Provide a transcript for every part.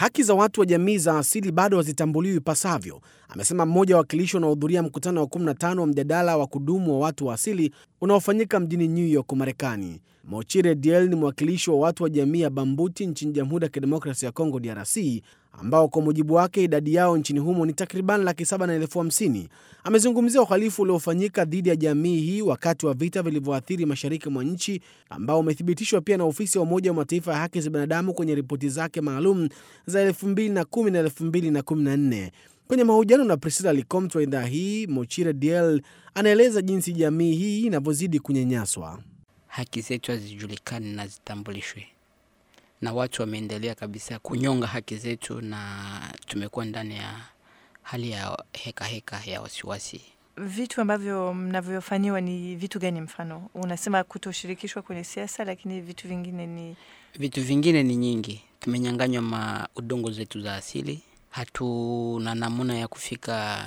Haki za watu wa jamii za asili bado hazitambuliwi ipasavyo, amesema mmoja wa wawakilishi wanaohudhuria mkutano wa 15 wa mjadala wa kudumu wa watu wa asili unaofanyika mjini New York, Marekani. Mochire Diel ni mwakilishi wa watu wa jamii ya Bambuti nchini Jamhuri ya Kidemokrasia ya Kongo, DRC, ambao kwa mujibu wake idadi yao nchini humo ni takriban laki saba na elfu hamsini. Amezungumzia uhalifu uliofanyika dhidi ya jamii hii wakati wa vita vilivyoathiri mashariki mwa nchi ambao umethibitishwa pia na ofisi ya Umoja wa Mataifa ya haki za binadamu kwenye ripoti zake maalum za 2010 na 2014. Kwenye mahojiano na Priscilla Licomt wa idhaa hii, Mochire Diel anaeleza jinsi jamii hii inavyozidi kunyanyaswa. haki zetu hazijulikani na zitambulishwe, na watu wameendelea kabisa kunyonga haki zetu, na tumekuwa ndani ya hali ya heka heka ya wasiwasi. Vitu ambavyo mnavyofanyiwa ni vitu gani? Mfano, unasema kutoshirikishwa kwenye siasa, lakini vitu vingine ni Vitu vingine ni nyingi, tumenyanganywa ma udongo zetu za asili, hatuna namna ya kufika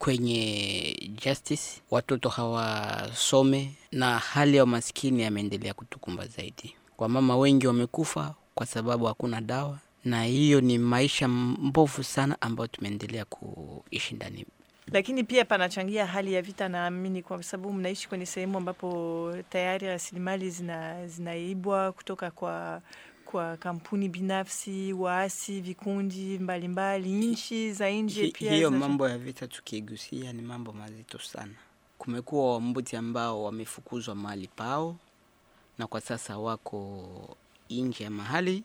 kwenye justice, watoto hawasome, na hali ya umaskini yameendelea kutukumba zaidi. Kwa mama wengi wamekufa kwa sababu hakuna dawa, na hiyo ni maisha mbovu sana ambayo tumeendelea kuishi ndani. lakini pia panachangia hali ya vita, naamini, kwa sababu mnaishi kwenye sehemu ambapo tayari rasilimali zina, zinaibwa kutoka kwa kwa kampuni binafsi, waasi, vikundi mbalimbali, nchi za nje Hi- pia hiyo zina- mambo ya vita tukigusia ni mambo mazito sana. Kumekuwa wambuti ambao wamefukuzwa mahali pao na kwa sasa wako nje ya mahali.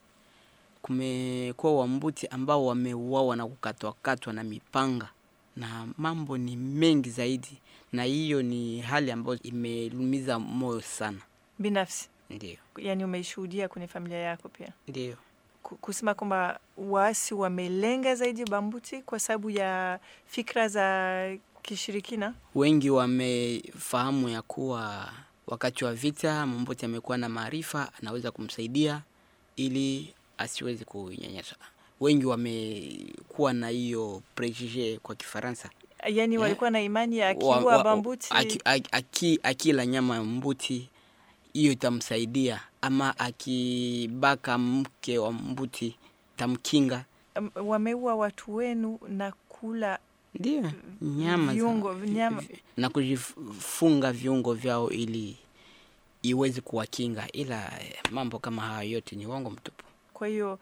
Kumekuwa wambuti ambao wameuawa na kukatwakatwa na mipanga, na mambo ni mengi zaidi, na hiyo ni hali ambayo imelumiza moyo sana. binafsi, Ndio, yani umeishuhudia kwenye familia yako pia ndio. Ku- kusema kwamba waasi wamelenga zaidi Bambuti kwa sababu ya fikra za kishirikina. wengi wamefahamu ya kuwa wakati wa vita Momboti amekuwa na maarifa, anaweza kumsaidia ili asiweze kunyanyasa. Wengi wamekuwa na hiyo prejije kwa Kifaransa, Yani Yeah. walikuwa na imani ya Wa- akiwa wa- Bambuti aki, aki, aki, akila nyama ya mbuti hiyo itamsaidia, ama akibaka mke wa mbuti tamkinga. um, wameua watu wenu na kula Ndio nyama za- viungo nyama. vi- na kujifunga viungo vyao ili iweze kuwakinga, ila eh, mambo kama hayo yote ni uongo mtupu. Kwa hiyo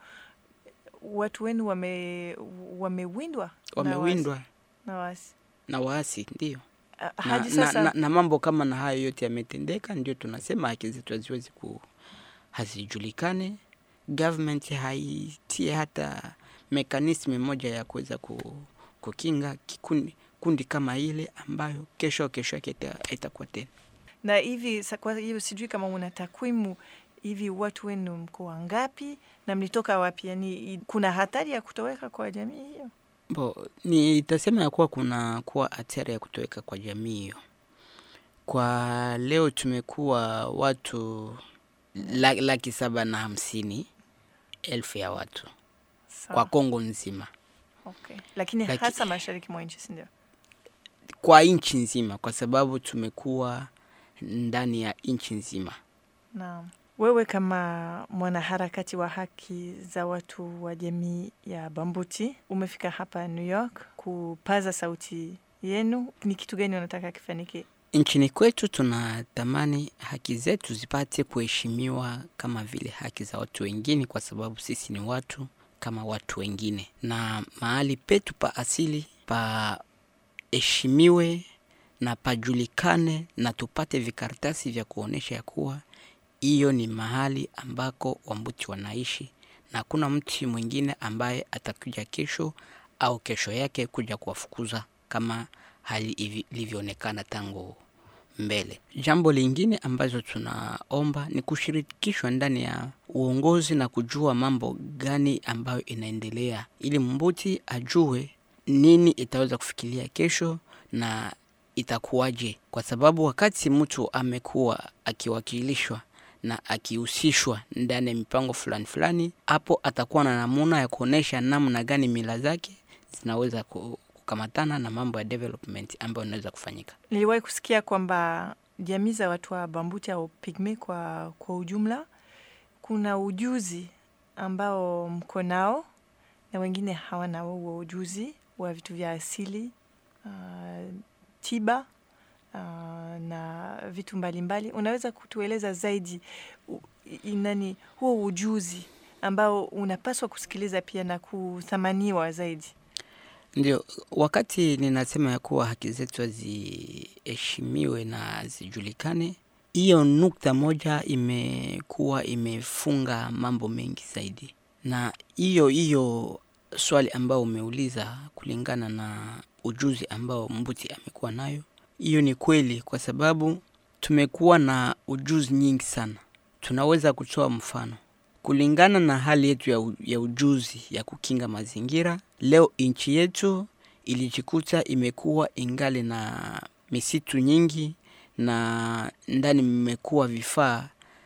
watu wenu wame wamewindwa na Wamewindwa waasi- na waasi na waasi, ndio Ah, na, hadi na, sasa na, na mambo kama na hayo yote yametendeka, ndio tunasema haki zetu haziwezi ku hazijulikane. Government haitie hata mekanismi moja ya kuweza ku, kukinga kikundi kundi kama ile ambayo kesho kesho yake ita- itakuwa tena na hivi sa- kwa hiyo sijui kama una takwimu hivi, watu wenu mko wangapi na mlitoka wapi? Yani i- kuna hatari ya kutoweka kwa jamii hiyo? Bo, nitasema ya kuwa kuna kuwa hatari ya kutoweka kwa jamii hiyo. Kwa leo tumekuwa watu la- laki saba na hamsini elfu ya watu Sawa. kwa Kongo nzima, Okay. Lakini Laki- hasa mashariki mwa nchi, si ndio? kwa nchi nzima, kwa sababu tumekuwa ndani ya nchi nzima. Naam. Wewe kama mwanaharakati wa haki za watu wa jamii ya Bambuti umefika hapa New York kupaza sauti yenu. Ni kitu gani unataka kifanyike? Nchini kwetu tunatamani haki zetu zipate kuheshimiwa kama vile haki za watu wengine, kwa sababu sisi ni watu kama watu wengine, na mahali petu pa asili paheshimiwe na pajulikane, na tupate vikaratasi vya kuonyesha ya kuwa hiyo ni mahali ambako Wambuti wanaishi na hakuna mtu mwingine ambaye atakuja kesho au kesho yake kuja kuwafukuza kama hali hivi- ilivyoonekana tangu mbele. Jambo lingine ambazo tunaomba ni kushirikishwa ndani ya uongozi na kujua mambo gani ambayo inaendelea, ili mbuti ajue nini itaweza kufikiria kesho na itakuwaje, kwa sababu wakati mtu amekuwa akiwakilishwa na akihusishwa ndani ya mipango fulani fulani, hapo atakuwa na namuna ya kuonesha namna gani mila zake zinaweza ku- kukamatana na mambo ya development ambayo inaweza kufanyika. Niliwahi kusikia kwamba jamii za watu wa Bambuti au Pygmy kwa, kwa ujumla kuna ujuzi ambao mko nao na wengine hawana huo ujuzi wa vitu vya asili uh, tiba uh, na vitu mbalimbali mbali. Unaweza kutueleza zaidi u, nani huo ujuzi ambao unapaswa kusikiliza pia na kuthamaniwa zaidi? Ndio, wakati ninasema ya kuwa haki zetu ziheshimiwe na zijulikane, hiyo nukta moja imekuwa imefunga mambo mengi zaidi, na hiyo hiyo swali ambayo umeuliza kulingana na ujuzi ambao Mbuti amekuwa nayo, hiyo ni kweli, kwa sababu tumekuwa na ujuzi nyingi sana. Tunaweza kutoa mfano kulingana na hali yetu ya, u, ya ujuzi ya kukinga mazingira. Leo nchi yetu ilijikuta imekuwa ingali na misitu nyingi na ndani mmekuwa vifaa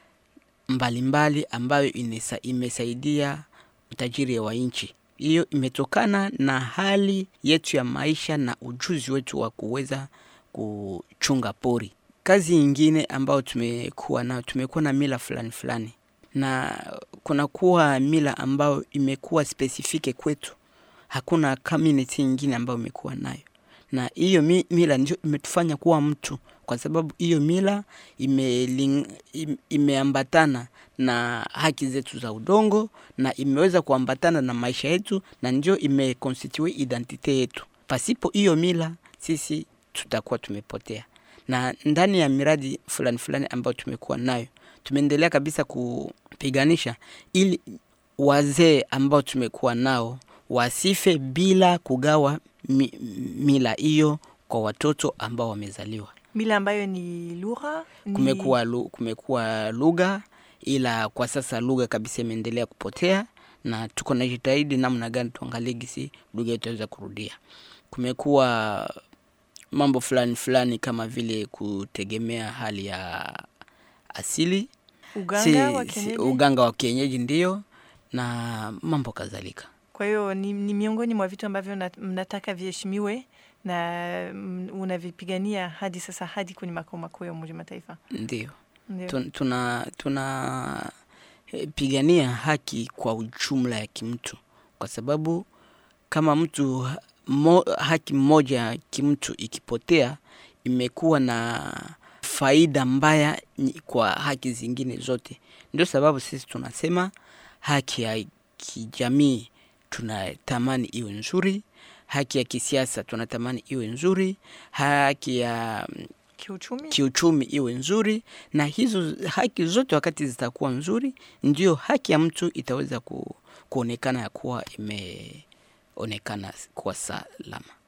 mbalimbali ambayo inesa, imesaidia utajiri wa nchi. Hiyo imetokana na hali yetu ya maisha na ujuzi wetu wa kuweza kuchunga pori. Kazi nyingine ambayo tumekuwa nayo, tumekuwa na mila fulani fulani na kunakuwa mila ambayo imekuwa spesifike kwetu. Hakuna community nyingine ambayo imekuwa nayo, na hiyo mi, mila ndio imetufanya kuwa mtu, kwa sababu hiyo mila ime, imeambatana na haki zetu za udongo na imeweza kuambatana na maisha yetu, na ndio imeconstitute identite yetu. Pasipo hiyo mila, sisi tutakuwa tumepotea. Na ndani ya miradi fulani fulani ambayo tumekuwa nayo tumeendelea kabisa kupiganisha ili wazee ambao tumekuwa nao wasife bila kugawa mi, mila hiyo kwa watoto ambao wamezaliwa. Mila ambayo ni lugha ni... Kumekuwa, lu, kumekuwa lugha, ila kwa sasa lugha kabisa imeendelea kupotea, na tuko na jitahidi namna gani tuangalie gisi lugha itaweza kurudia. Kumekuwa mambo fulani fulani kama vile kutegemea hali ya asili uganga, si, wa si, kienyeji. uganga wa kienyeji ndio na mambo kadhalika. Kwa hiyo ni, ni miongoni mwa vitu ambavyo na- mnataka viheshimiwe na mm, unavipigania hadi sasa hadi kwenye makao makuu ya Umoja wa Mataifa. Ndio Ndio. Tun- tuna tuna eh, pigania haki kwa ujumla ya kimtu, kwa sababu kama mtu ha- mo, haki moja kimtu ikipotea, imekuwa na faida mbaya nyi- kwa haki zingine zote. Ndio sababu sisi tunasema haki ya kijamii tunatamani iwe nzuri, haki ya kisiasa tunatamani iwe nzuri, haki ya mm, Kiuchumi kiuchumi iwe nzuri, na hizo haki zote wakati zitakuwa nzuri, ndio haki ya mtu itaweza ku, kuonekana ya kuwa imeonekana kuwa salama.